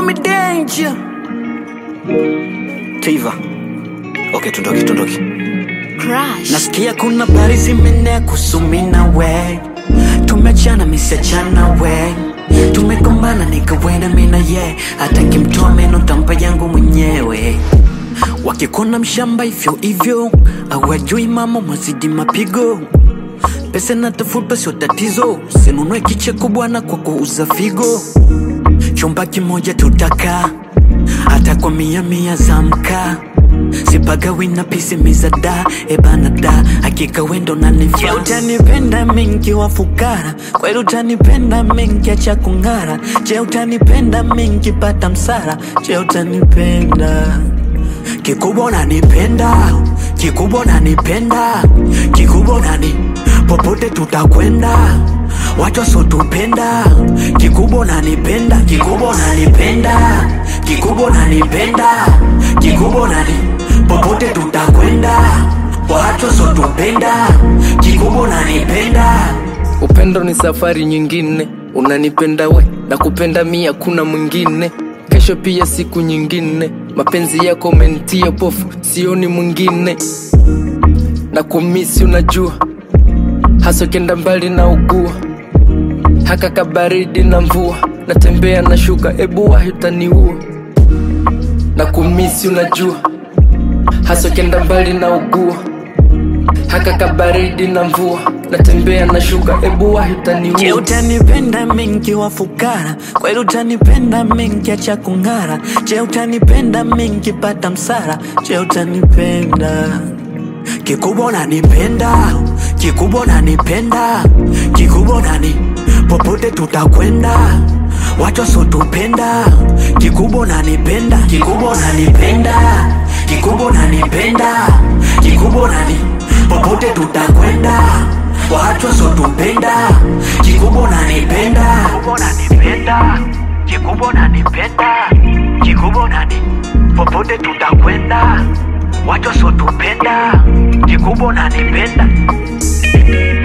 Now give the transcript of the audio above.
me danger. Tiva. Okay, tundoki, tundoki. Crush. Nasikia kuna habari zimenea kusumina we Tumechana misiachana we Tumegombana nikawena mina ye Hata kimtoa meno tampa yangu mwenyewe Wakikona mshamba hivyo hivyo Hawajui mama mwazidi mapigo Pesa natafuta sio tatizo Sinunue kicheko bwana kwa kuuza figo Chumba kimoja tutaka hata kwa mia mia za mkaa sipagawi na pisi mizada ebana da hakika wendo nanifaa utanipenda mingi wa fukara kweli utanipenda mingi acha kung'ara je utanipenda mingi pata msara je utanipenda kikubwa unanipenda kikubwa unanipenda kikubwa unani popote tutakwenda watu wasotupenda kikubwa unanipenda kikubwa unanipenda kikubwa unanipenda kikubwa unani popote tutakwenda watu wasotupenda kikubwa unanipenda Upendo ni safari nyingine, unanipenda we na kupenda mia, kuna mwingine. Kesho pia siku nyingine, mapenzi yako umenitia pofu, sioni mwingine. Na kumisi unajua, hasa ukienda mbali na ugua, haka kabaridi na mvua, natembea na shuka, ebu wahi utaniua. Na kumisi unajua, hasa ukienda mbali na ugua haka kabaridi na mvua natembea na shuka ebu wahi Je, utaniua utanipenda mingi wa fukara? Kweli utanipenda mingi acha kung'ara? Je, utanipenda mingi pata msara? Je, utanipenda kikubwa unanipenda, kikubwa unanipenda, kikubwa unani popote tutakwenda watu wasotupenda, kikubwa unanipenda, kikubwa unanipenda, kikubwa unanipenda, kikubwa unani popote tutakwenda watu wasotupenda, kikubwa unanipenda, kikubwa unanipenda, kikubwa unanipenda, kikubwa unani popote tutakwenda watu wasotupenda, kikubwa unanipenda